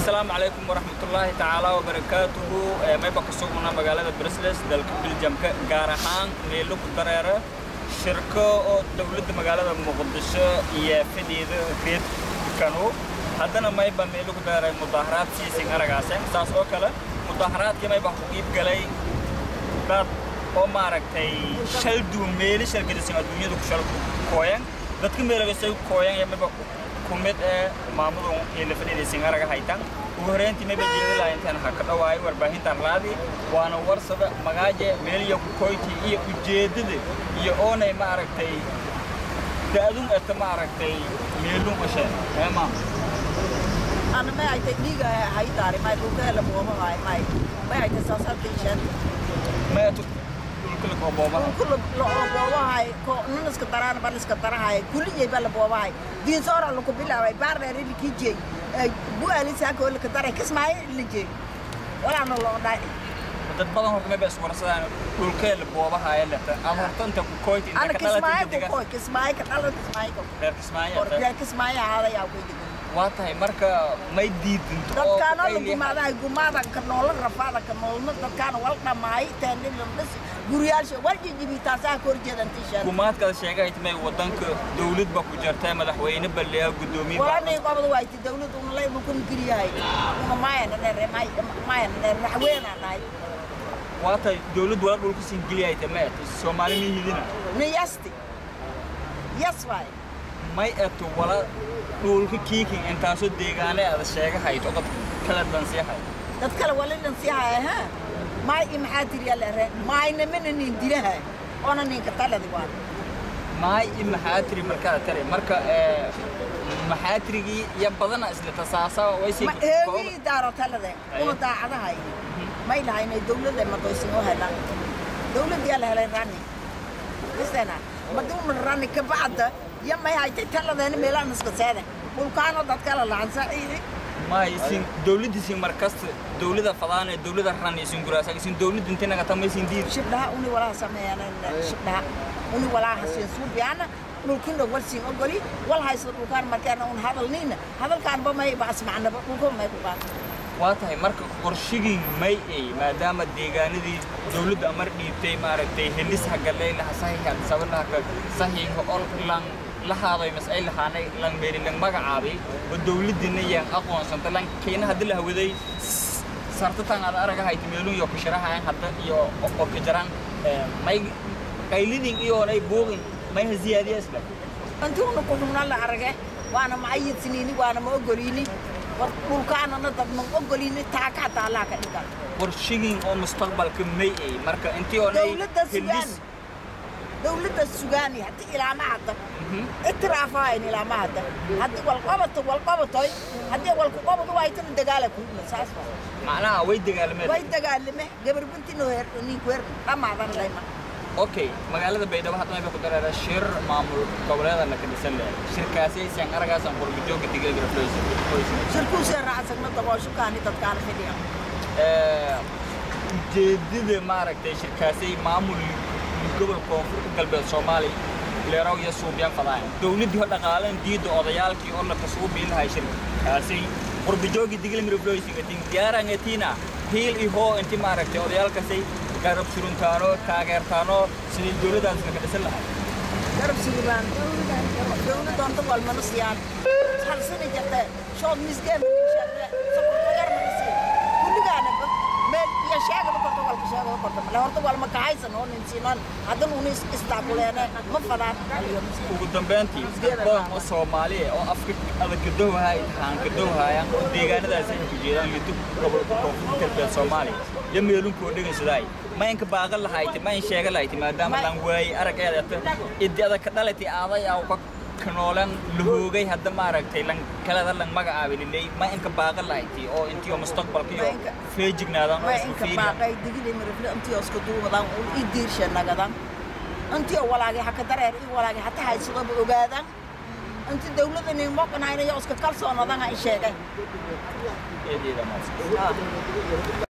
asalaamu calaykum waraxmatullaahi tacaala wabarakaatuhu mayba ku sugnaa magaalada bresles dalka biljamka gaar ahaan meelo ku dareera shirko oo dowladda magaalada muqdisho iyo fadhiida reerkanu haddana mayba meelo ku dareera mudaaharaad siisin aragaaseen saas oo kale mudaaharaadkii mayba ku iib galay dad oo maaragtay shal duwan meeli shalgadisan adduunyada ku shal kooyan dadka meelagasay kooyan iyo mayba kumid ee maamadu iyo la fadhiidaysan araga haytan ugu horreyntii mayba jeedala intaan ha ka dhawaayay warbaahinta arlaadi waana warsada magaaje meeliya kukoyti iyo ujeeddada iyo oonay maaragtay da'dun eta maaragtay meelun qasheen ee maam ana may ay technique hay taari may dhulka la booba hay may may ay tasaasar tishan ma etu dhulkala kooboobaha kullu la booba hay ko nunaska taraan baliska tarahay kulli jey bala booba hay diin soora lu ku bilaabay baar dheer li ki jey bu ali sa ko la taray kismay li jey wala no lo dai dad badan horta mayba iswarsadaan dhulkee la boobahaaya leta ama horta inta kukoyti inta ana ka kismay dhalatay ko ko kismay ka dalo kismay ko reer kismaayo ko reer kismay hada yaa ku digan waa tahay marka may diidinto oo dadkaana la ay leeyahay- gumaadahay gumaada ka noola rafaada ka noolna dadkaana wal dhamaay teendhin la dhis guriyaalsha wal jijibi taasaa ka horjeedan tishan gumaadkaada sheegay timay wadanka dawlad ba ku jirtay madaxweyne balleeya guddoomiye walaanay qobada wayti dawladda una lay bukun geliyahay una maayana dheere maayana dheere madaxweyna nahay waa tahay dawlad wala dhulka siin geliyay timay soomaali miyidina na yasti yas waay may eto wala dhulka kiikin intaasoo deegaane aada sheega hayto dad kala dansiyahay dad kale walinan sii haya ha maay i maxaa tiriyaa leere maayna mana nin dilahay oona ninka taladi waan maay i maxaa tiri markaa tari marka ee, maxaa tirigii iyo badana isla tasaasa waysi ma eegii daaro talade una daacadahay may lahaynay dawladda madoysin oo helan dawladdiyaa la helay rani isena maduuna rani ka bacda ya may haytay taladeena meelaan iska seede dhulkaano dad kala lacan saciidi maay isin dawladda isin markasta dawlada fadaane dawlada ran isin guraasa isin dawladda inta naga tamaysin diid shibdhaha uni walaa sameeyaan shibdhaha uni walaa hasiin suubiyaana dhulkina wal siin ogoli wal haysa dhulkaan markeena un hadalniina hadalkaanba may baas macnaba dhulka may ku qaan waa tahay marka qorshigii may ay maadaama deegaanadii dawladda amar dhiibtay maaragtay helis hagalee laha saxiixa sabalaha ka saxiixa oo lan la haaday mas ay lahaanay lan meeri lan magacaabay oo dawladdiina yaan aqoonsanta lan keena hadii la hawaday sartatan aad araga hayta meelun iyo kusharahayan hadda iyo oo ka jaraan ee, may qaylidin iyo nay buuqin may ha ziyaadiya isla intii una ku xubna la arage waana ma ayidsinini waana ma ogolini war dhulkaanana dad ma ogolini taaka hataa allaha ka dhigan qorshigin oo mustaqbalka may ay marka intii oo nay dawladda sugaani dawladda sugaani haddii ilaama hadda itiraafahayn ilaama hadda haddii walqabato walqabatoy haddii walkuqabado waaytana dagaala kuugna saas waa macnaha way dagaalameen way dagaalame gabar bintino heer ninku heer dhammaadan layma okay magaalada baydhabo hadda may ba ku dareera shir maamul goboleeda la kadisan leh shirkaasi aysan aragaasan qurbijooga digilgira shirkuusee raacsagna dabooshukaani dadkaana fidhiya ujeedada maaragtay shirkaasi maamul gobol koonfurta galbeed soomaaliya leeraw iyo suubyaan fadaayan dowladdii ho dhaqaalan diidda odayaalkii oo la kasugu biilahay shirkaasi qurbijoogi digilmira floysingatin diyaarangetiina hiil ihoo inti maaragtay odayaalkaasay garab suruntaano taageertaano sidii dowladdaas la kadhisan lahay garab suguraan dawladdoonta walmana siyaan halsani jirte shood misgeen kulligaana meel iyo sheegaba korta walka sheegaba korta male horta walma kahaysan oo nin siinan haddana una istaakuleene ma fadaan ugu dambeyntii dad badan oo soomaaliya oo afka adagadowaha haan gadowhayaan oo deegaanadaas ay ku jeedaan lidub gobolka koonfurta galbeed soomaaliya iyo meelunkoo dhegaysaday ma inka baaqan lahayti ma in sheega lahayti maadaama lan waayey arageedata idi adag ka dhalati aaday aw ka kanoolan la hoogay hadda maaragtay lan kalada lan magacaabi liley ma inka baaqan lahayti oo intii oo mustaqbalka iyo Ma inka- feejignaadaan oo waa isku inka fiiriyan baaqay digili mirifle intii oo iska duubadan ul i diirshe nagadan intii oo walaagay haka dareer i walaagay hata haysadaba ogaadan intii dawladda nin moqanaynayo iska kalsoonadan ha i sheegay eedeeda maadsan Ah.